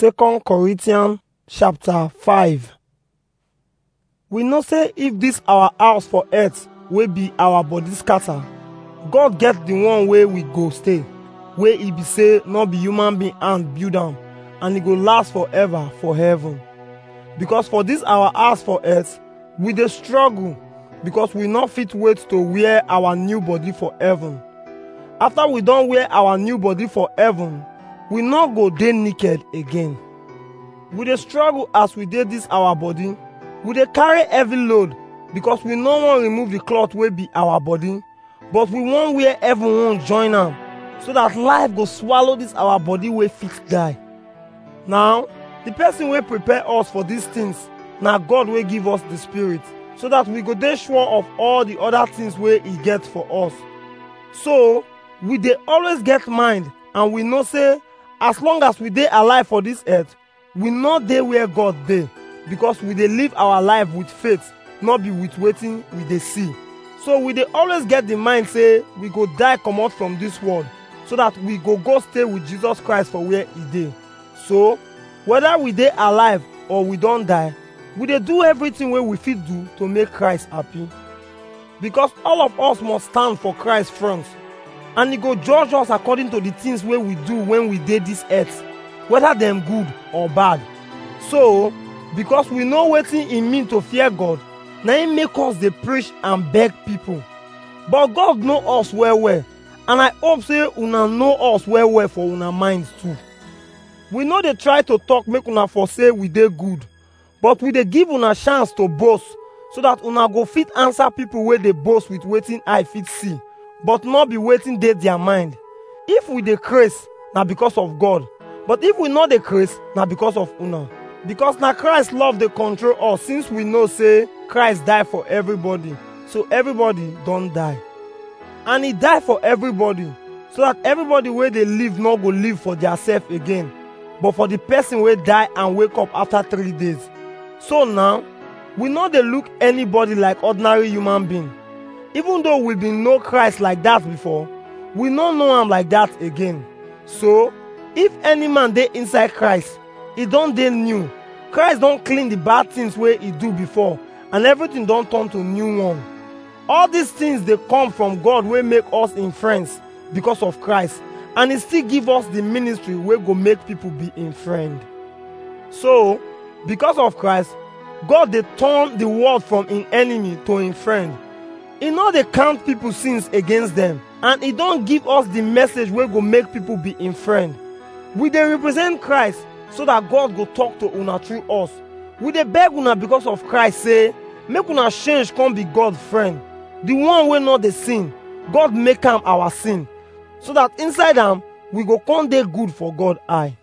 Second Corinthians chapter 5 We know say if this our house for earth wey be our body scatter, God get the one wey we go stay, wey e be say no be human being hand build am and e go last forever for heaven. Because for this our house for earth, we dey struggle because we no fit wait to wear our new body for heaven. After we don wear our new body for heaven, we no go dey naked again. We dey struggle as we dey this our body. We dey carry heavy load because we no wan remove the cloth wey be our body, but we wan wear heaven own join am so that life go swallow this our body wey fit die. Now, the person wey prepare us for these things na God wey give us the spirit so that we go dey sure of all the other things wey e get for us. So, we dey always get mind and we know say as long as we dey alive for this earth, we no dey where God dey because we dey live our life with faith, no be with wetin we dey see. So we dey always get the mind say we go die comot from this world so that we go go stay with Jesus Christ for where e dey. So, whether we dey alive or we don die, we dey do everything wey we fit do to make Christ happy. Because all of us must stand for Christ front and e go judge us according to the things wey we do when we dey this earth, whether dem good or bad. So, because we know wetin e mean to fear God, na im make us dey preach and beg people. But God know us well well and I hope say una know us well well for una minds too. We no dey try to talk make una for say we dey good, but we dey give una chance to boast so that una go fit answer people wey dey boast with wetin eye fit see, but no be wetin dey their mind. If we dey craze, na because of God, but if we no dey craze, na because of una. Because na Christ love dey control us since we know say Christ die for everybody, so everybody don die. And e die for everybody, so that everybody wey dey live no go live for theirself again, but for the person wey die and wake up after three days. So now, we no dey look anybody like ordinary human being. Even though we been know Christ like that before, we no know am like that again. So, if any man dey inside Christ, e don dey new. Christ don clean the bad things wey e do before and everything don turn to new one. All these things dey come from God wey make us im friends because of Christ and e still give us the ministry wey go make people be im friend. So, because of Christ, God dey turn the world from im enemy to im friend. E no dey count people sins against them and e don give us the message wey go make people be im friend. We dey represent Christ so that God go talk to una through us. We dey beg una because of Christ say make una change come be God friend. The one wey no dey sin, God make am our sin so that inside am we go come dey good for God eye.